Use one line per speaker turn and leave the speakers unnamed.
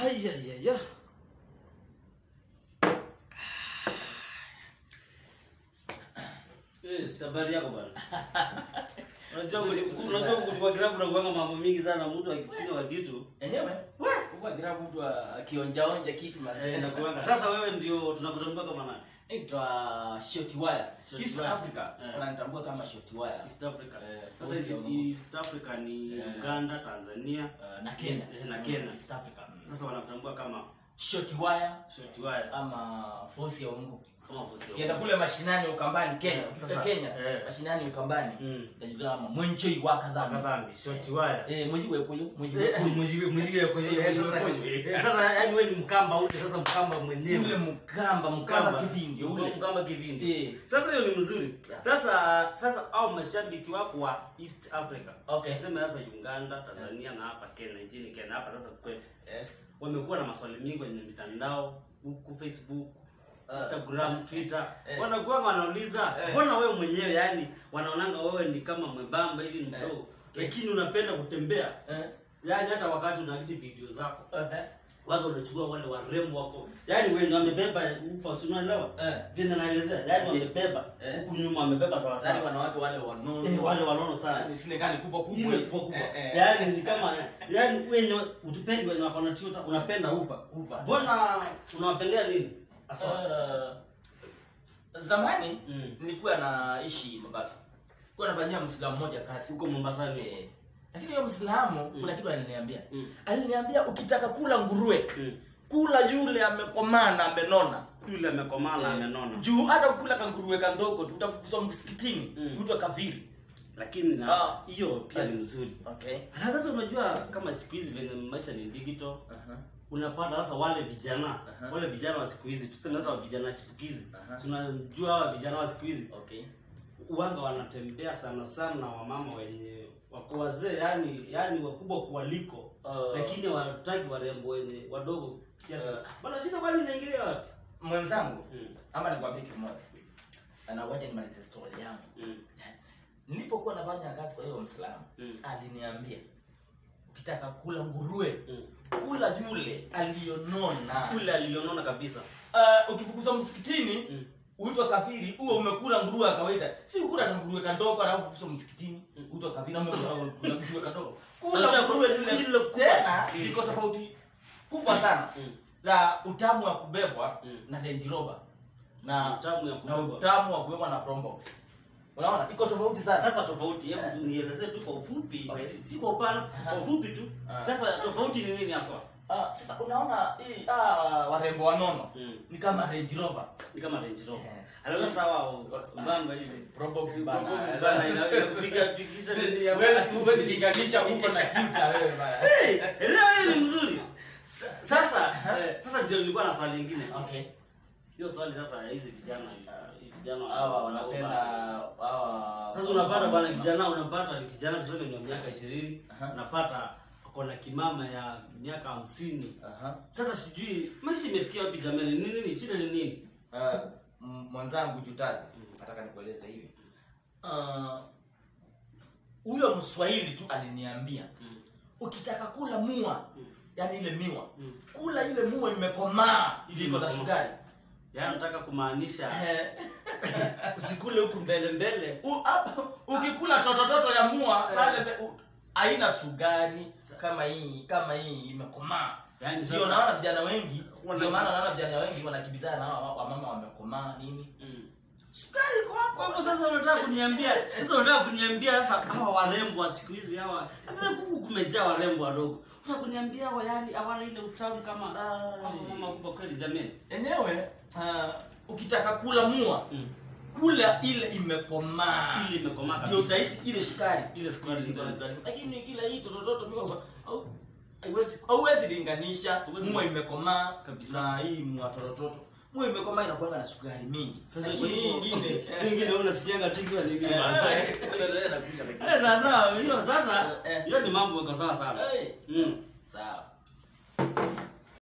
Haya ya ya. Eh, habari yako bwana. Unajua kuli- unajua kulikuwa grabu na kuanga mambo mingi sana mtu akikunywa kitu.
Enyewe kwa grafu mtu akionja onja kitu
Eh,
mazee
na kuanga. Sasa wewe ndio tunakutambua kama nani?
Naitwa Short Wire.
Short
East
Wire.
Africa
Eh.
wananitambua kama Short Wire.
East Africa.
Eh,
Sasa
Force
hizi
ya Mungu.
East Africa ni
Eh.
Uganda, Tanzania
Eh, na Kenya.
Eh, na Kenya.
East Africa. Mm.
Sasa wanakutambua kama
Short Wire
short wire
ama Force ya Mungu.
kama Force ya
Ukienda
Mungu.
kule mashinani Ukambani Kenya,
Eh,
sasa
sasa,
Kenya,
eh.
mashinani Ukambani.
Mm.
Utajulikana kama Mwenchoi wa kadhambi.
Kadhambi, short wire.
Eh, mwezi wepo hiyo, mwezi
Eh,
wepo.
muziki- muziki ya kwenye-
Eh,
sasa-
sasa-
eh, sasa yani wewe ni mkamba ule sasa mkamba
Ule
mwenyewe
mkamba, mkamba kivindi ule.
mkamba kivindi
Eh.
sasa hiyo ni mzuri
Yeah.
sasa sasa au mashabiki wako wa east africa
Okay.
tuseme sasa uganda tanzania na hapa kenya nchini kenya hapa sasa kwetu
Yes.
wamekuwa na maswali mingi kwenye mitandao huku facebook
Ah.
instagram twitter
Eh.
wanakuwa wanauliza
Eh.
mbona wewe mwenyewe yani wanaonanga wewe ni kama mwembamba hivi ni mdogo
Eh.
lakini unapenda kutembea
Eh.
yani hata wakati unaakiti video zako
Eh.
wako unachukua wale warembo wako yani wenye wamebeba ufa si unaelewa
Eh.
vile naelezea yani
Okay.
wamebeba
Eh.
huku nyuma wamebeba sawa
Sasa
sawa
wanawake wale wanono.
Eh, wale wanono sana
Yaani zile kani kubwa kubwa.
ile
hizi.
kubwa kubwa
Eh, eh.
yani ni kama yani wenye utupendi wenye wako na chuta unapenda ufa
Ufa.
mbona unawapendea nini Aswa.
Uh, zamani
Mm.
nilikuwa naishi Mombasa. Nilikuwa nafanyia Muislamu mmoja kazi.
huko Mombasani
Eh, Lakini huyo Muislamu kuna kitu aliniambia.
Mm.
Aliniambia ukitaka kula nguruwe,
Mm.
kula yule amekomaa na amenona.
yule amekomaa na amenona
Juu hata ukula kanguruwe kandogo tu utafukuzwa msikitini,
Mm.
mtu akafiri.
lakini na
Ah.
hiyo pia ni mzuri
Okay.
na sasa unajua kama siku hizi venye maisha ni digital
Aha.
unapata sasa wale vijana
Aha.
wale vijana wa siku hizi tuseme sasa vijana chipukizi
Aha.
tunajua hawa vijana wa siku hizi
Okay.
uwanga wanatembea sana sana na wamama wenye wako wazee yani yani wakubwa kuwaliko
Uh,
lakini wataki warembo wenye wadogo kiasi
Uh.
bana shida kwani inaingilia wapi
mwenzangu
Mm.
ama nikwambie kitu moja. Na wacha nimalize story yangu.
Mm.
nilipokuwa nafanya kazi kwa hiyo mslamu
Mm.
aliniambia ukitaka kula nguruwe
Mm.
kula yule aliyonona
ule alionona kabisa
uh, ukifukuzwa msikitini
Mm.
uitwa kafiri huo umekula nguruwe ya kawaida si ukula kanguruwe kandogo alafu kufukuzwa msikitini uitwa kafiri na umekula kula nguruwe kandogo kula
Sasa
nguruwe
lile
yule
kubwa.
tena
Mm.
iko tofauti kubwa sana
Mm.
la utamu wa kubebwa
Mm.
na Range Rover na
Utamu ya
na
kubebwa.
utamu wa kubebwa na Probox unaona iko tofauti sana
sasa tofauti hebu
Eh.
nielezee tu kwa ufupi
Okay.
si si kwa upana kwa ufupi tu
Ah.
sasa tofauti ni nini haswa
Ah, sasa unaona hii ah, warembo wanono
Mm.
ni kama Range Rover.
ni kama Range Rover
Eh.
aliona sawa mbamba hivi
Probox
Probox bana, inaweza kupiga pikisha nini ya-
Huwezi linganisha huko na Twitter wewe bana.
Hey, elewa hiyo ni mzuri Sa- sasa eh, sasa ndio nilikuwa na swali lingine
Okay.
hiyo swali sasa ya hizi vijana uh, vijana
Hawa wanapenda hawa
sasa unapata bwana kijana unapata ni kijana tuseme ni wa miaka ishirini
Aha.
unapata ako na kimama ya miaka hamsini
Aha.
sasa sijui maisha imefikia wapi jamani ni nini shida ni nini
Ah, m- mwenzangu Jutazi nataka nikueleze hivi. Ah, huyo Mswahili tu aliniambia
Mm.
ukitaka kula mua yani ile miwa
Mm.
kula ile mua imekomaa ili iko na
Imekomaa.
sukari
yaani nataka kumaanisha
Eh,
usikule huku mbele mbele
U- hapa, ukikula totototo ya mua
Eh.
pale be- u- haina sukari kama hii kama hii imekomaa
Yaani
ndio
sasa-
naona vijana wengi
Wana-
ndio maana naona vijana wengi wanakimbizana na hawa wamama wamekomaa nini
Mm.
sukari iko hapo
Kwa hivyo sasa unataka kuniambia sasa unataka kuniambia sasa hawa warembo wa siku hizi hawa hata kuku kumejaa warembo wadogo unataka kuniambia hawa yani hawana ile utamu kama
Ai.
hawa mama kubwa kweli jamani
enyewe ah, ukitaka kula mua
Mm.
kula ile imekomaa
ili imekomaa
ndio
kabisa
utahisi ile sukari
ile sukari
Iko na
ndio
sukari. lakini kila hii totototo miko au haiwezi hauwezi linganisha
Huwezi-
mua imekomaa
Kabisa.
na hii mua totototo mua imekomaa inakuwa na sukari mingi
sasa
Lakini hii ingine
nyingine unasikianga tikiwa nini
Eh,
bana
eh,
Eh, sasa hiyo sasa
Eh.
hiyo ni mambo yako sawa sana
Eh.
mm